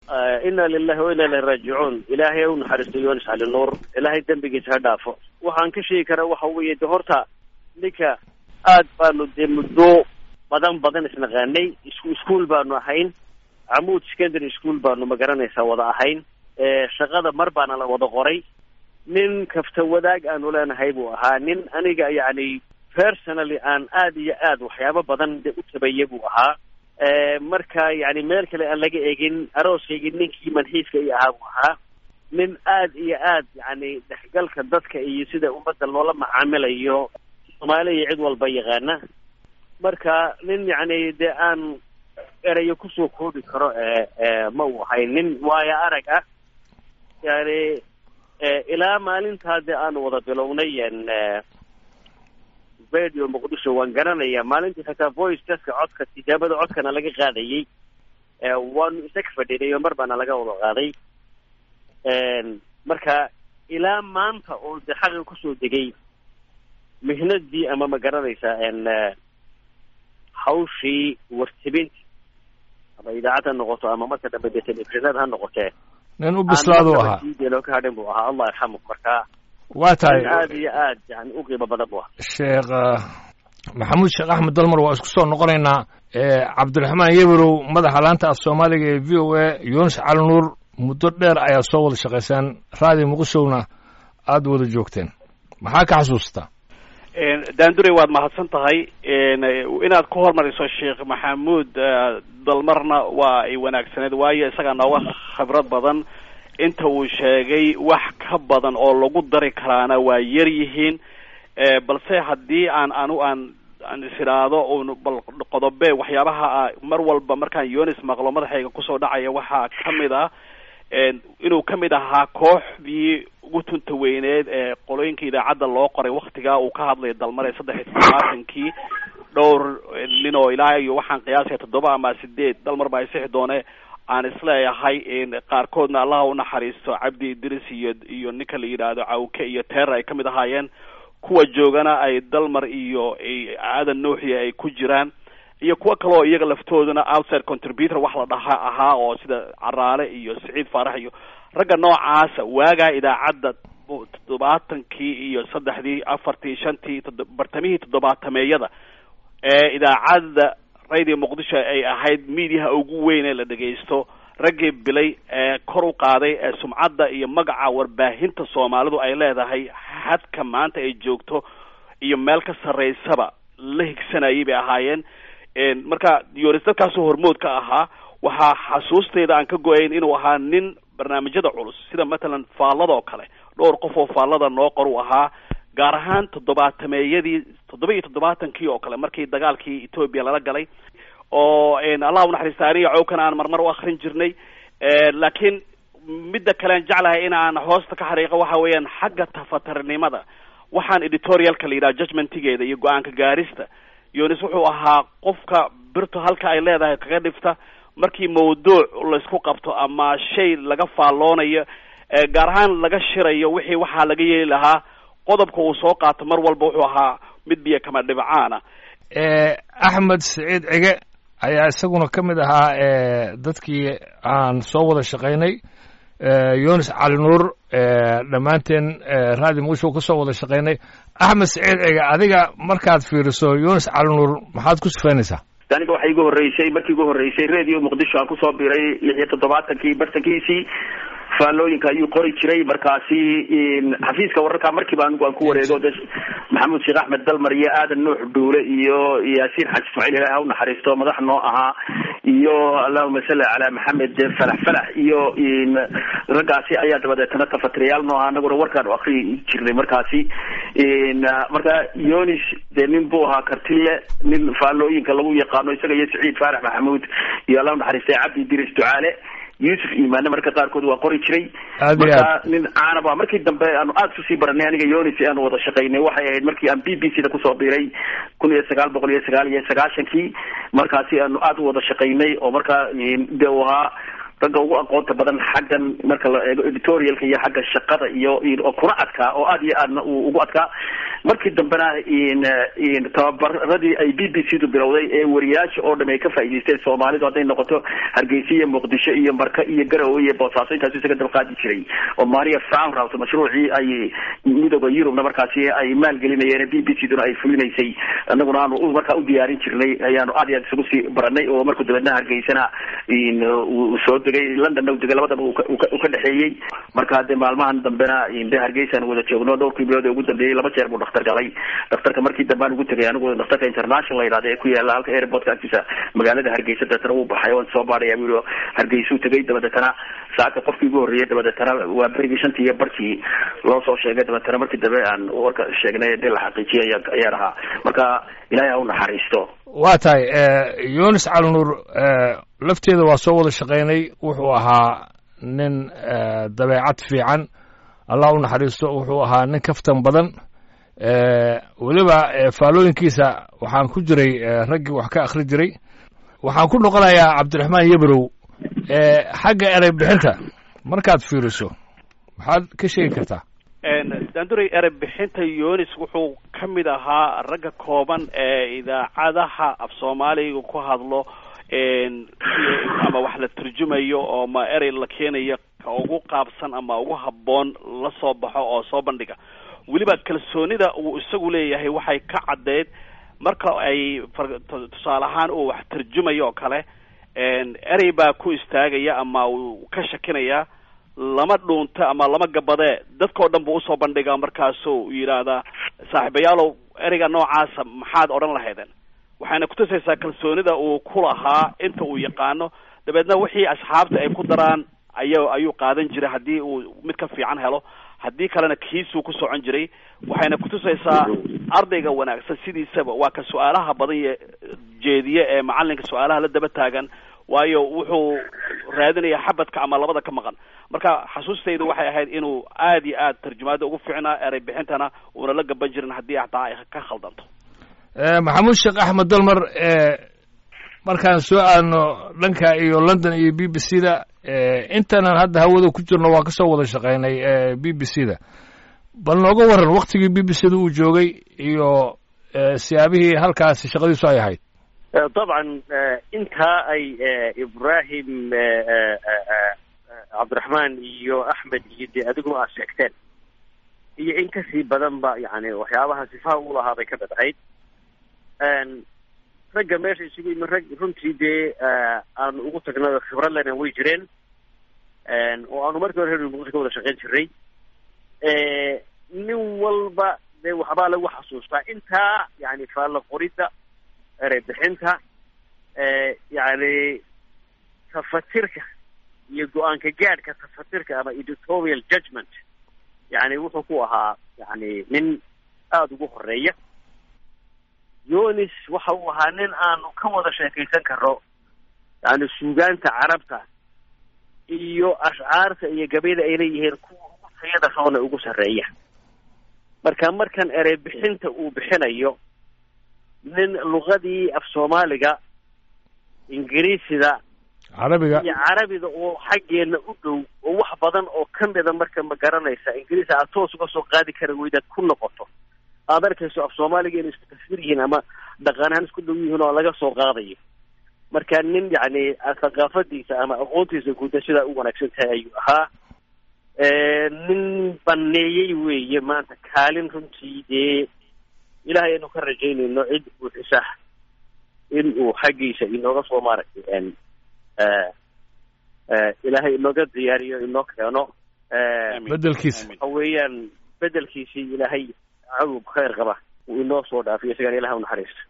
ina lilahi wa ina ilahi raajicuun ilaahay u naxariisto yonis cali nuur ilaahay dembigiisa ha dhaafo waxaan ka sheegi karaa waxa weeye de horta ninka aad baanu dee muddo badan badan isnaqaanay isku iskuol baanu ahayn camuud secondary school baanu magaranaysaa wada ahayn shaqada mar baana la wada qoray nin kafta wadaag aanu leenahay buu ahaa nin aniga yacni personally aan aad iyo aad waxyaabo badan de u tabaya buu ahaa marka yani meel kale aan laga egin arooskaygii ninkii manxiiska i ahaa buu ahaa nin aad iyo aad yani dhexgalka dadka iyo sida ummadda loola macaamilayo soomaali iyo cid walba yaqaana marka nin yani dee aan erayo kusoo koobi karo ma uu ahay nin waayo arag ah yani ilaa maalintaa dee aanu wada bilownay radio muqdisho waan garanaya maalintii xitaa voice teska codka tijaabada codkana laga qaadayay waanu isaga fadhinay oo mar baana laga wada qaaday marka ilaa maanta oo de xaqi kusoo degay mihnadii ama ma garanaysaa hawshii wartibinta ama idaacad ha noqoto ama marka dambe dee telefishinad ha noqotee nin u bislaadu ahaa loo ka hadhin buu ahaa allah yarxamu marka waa tahay aad iyo aad yani u qiimo badan buu ahaa sheekh maxamuud sheekh axmed dalmar waa isku soo noqonaynaa cabdiraxmaan yeberow madaxa laanta af soomaaliga ee v o a yunis cali nuur muddo dheer ayaa soo wada shaqaysaan raadi muqdishowna aada wada joogteen maxaa ka xasuustaa daandurey waad mahadsan tahay inaad ku hormariso sheekh maxamuud dalmarna waa ay wanaagsaneed waayo isagaa nooga khibrad badan inta uu sheegay wax ka badan oo lagu dari karaana waa yar yihiin balse haddii aan anu aan aan is idhaahdo un bal qodobe waxyaabaha mar walba markaan yonis maqlo madaxayga kusoo dhacaya waxaa kamid ah inuu kamid ahaa kooxdii ugu tunta weyneed ee qolooyinka idaacadda loo qoray waktigaa uu ka hadlaya dalmare saddex iyo todobaatankii dhowr nin oo ilaa iyo waxaan qiyaasaya toddoba ama sideed dalmar baa isixi doone aan isleeyahay qaarkoodna allaha unaxariisto cabdi idris iyo iyo ninka la yidhaahdo cawke iyo teera ay kamid ahaayeen kuwa joogana ay dalmar iyo aadan nuuxiya ay ku jiraan iyo kuwo kale oo iyaga laftooduna outside contributor wax la dhaha ahaa oo sida caraale iyo siciid faarax iyo ragga noocaasa waagaa idaacadda toddobaatankii iyo saddexdii afartii shantii todo bartamihii toddobaatameeyada ee idaacadda radio muqdisho ay ahayd mediaha ugu weyn ee la dhegaysto raggii bilay ee kor u qaaday ee sumcadda iyo magaca warbaahinta soomaalidu ay leedahay hadka maanta ay joogto iyo meel ka sarraysaba la higsanayay bay ahaayeen marka yoris dadkaasoo hormood ka ahaa waxaa xasuusteyda aan ka go-ayn inuu ahaa nin barnaamijyada culus sida matalan faalladoo kale dhowr qof oo faallada noo qor u ahaa gaar ahaan toddobaatameeyadii toddoba iyo toddobaatankii oo kale markii dagaalkii etoobiya lala galay oo allah unaxariista aniga cowkan aan marmar u akrin jirnay laakiin midda kalean jeclahay in aan hoosta ka xariiqo waxa weeyaan xagga tafatarnimada waxaan editorialka la yidhaha judgmentigeeda iyo go-aanka gaarista yonis wuxuu ahaa qofka birto halka ay leedahay kaga dhifta markii mawduuc laysku qabto ama shay laga faalloonayo gaar ahaan laga shirayo wixii waxaa laga yeeli lahaa qodobka uu soo qaato mar walba wuxuu ahaa mid biyo kama dhibcaana axmed siciid cige ayaa isaguna ka mid ahaa dadkii aan soo wada shaqaynay yunis cali nuur dhammaanteen raadi muqdisho ka soo wada shaqaynay axmed siciid cige adiga markaad fiiriso yunis cali nuur maxaad ku sifaynaysaa aniga waxaa igu horreysay markii igu horreysay radio muqdisho aan kusoo biray lix iyo toddobaatankii bartankiisii faallooyinka ayuu qori jiray markaasi xafiiska wararka markiiba anigu aan ku wareego de maxamuud sheekh axmed dalmar iyo aadan nuux dhuule iyo yaasiin xaji ismaaciil ilahi ha unaxariisto madax noo ahaa iyo allahuma salli calaa maxamed falax falax iyo raggaasi ayaa dabadeetana tafatirayaal noo ahaa anaguna warkaan u akri jirnay markaasi marka yonis dee nin buu ahaa kartile nin faallooyinka lagu yaqaano isaga iyo saciid faarax maxamuud iyo allah unaxariistay cabdi diris ducaale yuusuf imaane marka qaarkood waa qori jiray marka nin caanab ah markii dambe aanu aada usii baranay aniga yonis aanu wada shaqaynay waxay ahayd markii aan b b c da kusoo biray kun iyo sagaal boqol iyo sagaal iyo sagaashankii markaasi aanu aada u wada shaqaynay oo markaa de u ahaa ragga ugu aqoonta badan xaggan marka la eego editorialka iyo xagga shaqada iyo oo kuna adkaa oo aada iyo aadna uu ugu adkaa markii dambena tababaradii ay b b c du bilowday ee wariyaasha oo dham ay ka faa'idaysteen soomaalidu hadday noqoto hargeysa iyo muqdisho iyo marka iyo garowe iyo boosaaso intaas isaga daba qaadi jiray oo maria fraunhouse mashruucii ay midooda yurubna markaasi ay maalgelinayeen b b c duna ay fulinaysay anaguna aanu markaa u diyaarin jirnay ayaanu aad iyo aad isugu sii baranay oo markuu dabeedna hargeysana uu soo degay londonna u degay labadaba uu ka dhexeeyey marka de maalmahan dambena de hargeysaan wada joogno dhowrkii bilood ee ugu dambeeyey laba jeer buu dhakhtar galay dhakhtarka markii dambe aan ugu tegay anigu dhakhtarka international la yidhahda ee ku yaala halka airportka agtiisa magaalada hargeysa dabeetana wuu baxay waan soo baadhaya buu hargeysuu tegay dabadeetana saaka qofkii ugu horreeyay dabadeetana waa berigii shantii iyo barkii loo soo sheegay dabeetana markii dambe aan warka sheegnay dee la xaqiijiyay ayaa ahaa marka ilaahay ha u naxariisto waa tahay yunis calinuur lafteeda waa soo wada shaqaynay wuxuu ahaa nin dabeecad fiican allah u naxariisto wuxuu ahaa nin kaftan badan weliba faalooyinkiisa waxaan ku jiray raggii wax ka akhri jiray waxaan ku noqonayaa cabdiraxmaan yebrow xagga erey bixinta markaad fiiriso maxaad ka sheegi kartaa daanduray erey bixinta yunis wuxuu ka mid ahaa ragga kooban ee idaacadaha af soomaaliga ku hadlo ama wax la turjumayo oo ma erey la keenayo ka ugu qaabsan ama ugu habboon la soo baxo oo soo bandhiga weliba kalsoonida uu isagu leeyahay waxay ka caddeyd marka ay tusaale ahaan uu wax turjumayo oo kale erey baa ku istaagaya ama uu ka shakinaya lama dhuunta ama lama gabadee dadka o dhan buu usoo bandhigaa markaasuu yidhaahdaa saaxiibayaalow ereyga noocaasa maxaad odhan lahaydeen waxayna kutusaysaa kalsoonida uu ku lahaa inta uu yaqaano dabeedna wixii asxaabta ay ku daraan aya ayuu qaadan jiray haddii uu mid ka fiican helo haddii kalena kiisuu ku socon jiray waxayna kutusaysaa ardayga wanaagsan sidiisaba waa ka su-aalaha badan ye jeediye ee macalinka su-aalaha la daba taagan waayo wuxuu raadinaya xabadka ama labada ka maqan marka xasuustaydu waxay ahayd inuu aad iyo aad tarjumaada ugu fiicnaa erey bixintana uuna la gaban jirin haddii hataa ay ka khaldanto maxamuud sheekh axmed dalmar markaan soo aadno dhanka iyo london iyo b b c da intanan hadda hawada ku jirno waa kasoo wada shaqaynay b b c da bal nooga waran waktigii b b c da uu joogay iyo siyaabihii halkaasi shaqadiisu ay ahayd dabcan intaa ay ibrahim cabdiraxmaan iyo axmed iyo dee adiguna aad sheegteen iyo in kasii badan ba yani waxyaabaha sifaha u lahaa bay ka mid ahayd ragga meesha isugu yimi rag runtii dee aanu ugu tagnay khibrad lena way jireen oo aanu markii hore reer muqdisho ka wada shaqayn jiray nin walba dee waxbaa lagu xasuustaa intaa yani faalla qoridda erey bixinta yani tafatirka iyo go-aanka gaadhka tafatirka ama editorial judgment yani wuxuu ku ahaa yani nin aada ugu horeeya yonis waxa uu ahaa nin aanu ka wada sheekaysan karo yani suugaanta carabta iyo ashcaarta iyo gabayda ay leeyihiin kuwa ugu tayada roona ugu sarreeya marka markan erey bixinta uu bixinayo nin luqadii af soomaaliga ingiriisida carabiga iyo carabiga oo xaggeena u dhow oo wax badan oo kamida marka ma garanaysa ingiriis aad toos uga soo qaadi kara weydaad ku noqoto aad arkayso af soomaaliga inay isku tasfir yihiin ama dhaqan ahaan isku dhow yihiin oo laga soo qaadayo marka nin yacni thaqaafadiisa ama aqoontiisa guuda sidaa u wanaagsan tahay ayuu ahaa nin baneeyey weeye maanta kaalin runtii dee ilahay aynu ka rajaynayno cid buuxisa in uu xaggiisa inooga soo maaragtay ilaahay inooga diyaariyo inoo keeno bedelkiisa waxa weeyaan bedelkiisii ilaahay cawg khayr qaba uu inoo soo dhaafiyo isagana ilahay u naxariisto